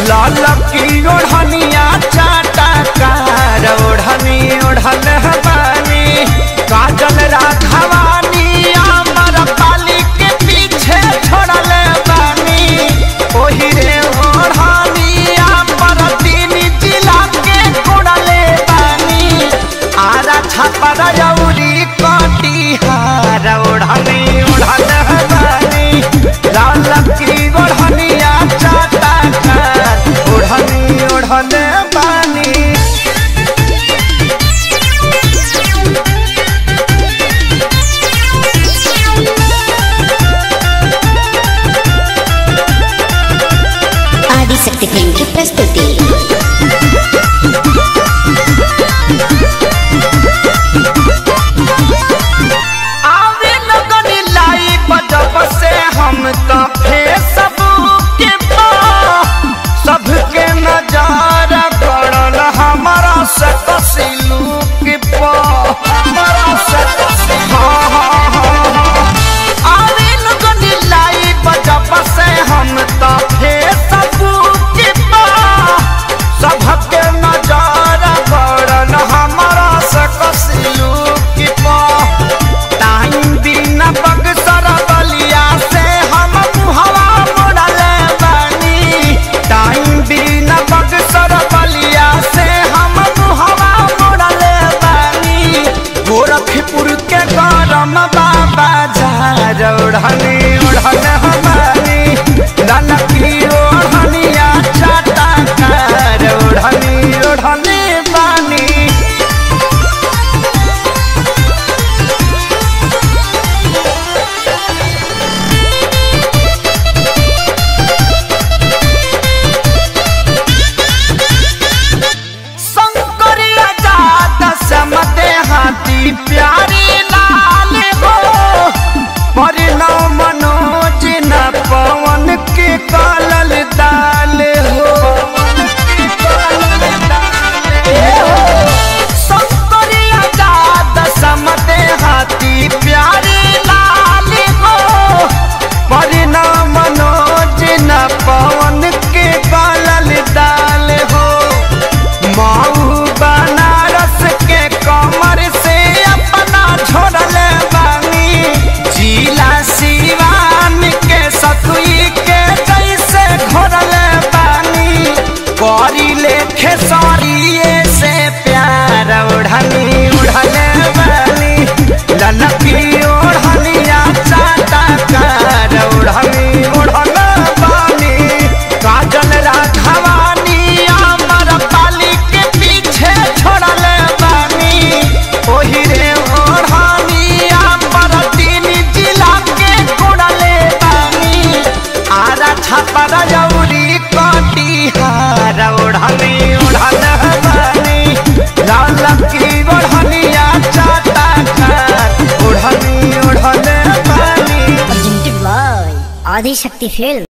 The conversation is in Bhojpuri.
लाल की ओढ़निया चाटा कार ओढ़नी ओढ़ल बानी काजल राघवानी अमर पाली के पीछे छोड़ल बानी ओही रे ओढ़नी अमर तीन जिला के कोड़ले बानी आरा छापर जौरी कटिहार ओढ़नी ओढ़ल बानी लाल की ओढ़निया चाटा कार ओढ़नी ओढ़ल बानी ఆదిశక్తి ఫిల్మ్ కి ప్రస్తుతి आवे लगन लाई बजब से हम तो फेसबुक पे सबके नजार पड़ल हमारा से कसिलू के पा हमारा से कसी हाँ हाँ हाँ हाँ आवे लगन लाई बजब से हम तो फेसबुक पे सबके नजार पड़ल हमारा से कसिलू के पा टाइम दिन बक्सर बलिया से हम मुहवा मोड़ल बानी टाइम दिन बक्सर बलिया से हम मुहवा मोड़ल बानी गोरखपुर के गरम बाबा झार ओढ़नी ओढ़ल हमारी ललकी ओढ़निया चाटा कार ओढ़नी ओढ़नी बानी शंकरिया जात समते हाथी प्यारी लाल हो परिणव मनोज न पवन के कालल दाल हो शंकरिया जात समते हाथी प्यारी लाल हो परिणव मनोज न पवन के कालल दाल हो माऊ बनारस के कमर से अपना छोड़ल बानी जिला सिवान के सतुई के जैसे घोरल बानी करी लेखे सरिये से प्यार ओढ़नी उड़ल बानी ललकी ओढ़निया चाटा कार ओढ़नी ओढ़ल बानी काजल राघवानी अमर पाली के पीछे छोड़ल बानी ओही रे ओढ़नी अमर तीन जिला के कोड़ले बानी आरा छापर जौरी कटिहार ओढ़नी ओढ़ल बानी लाल की ओढ़निया चाटा कार ओढ़नी ओढ़ल बानी presented by ఆదిశక్తి ఫిల్మ్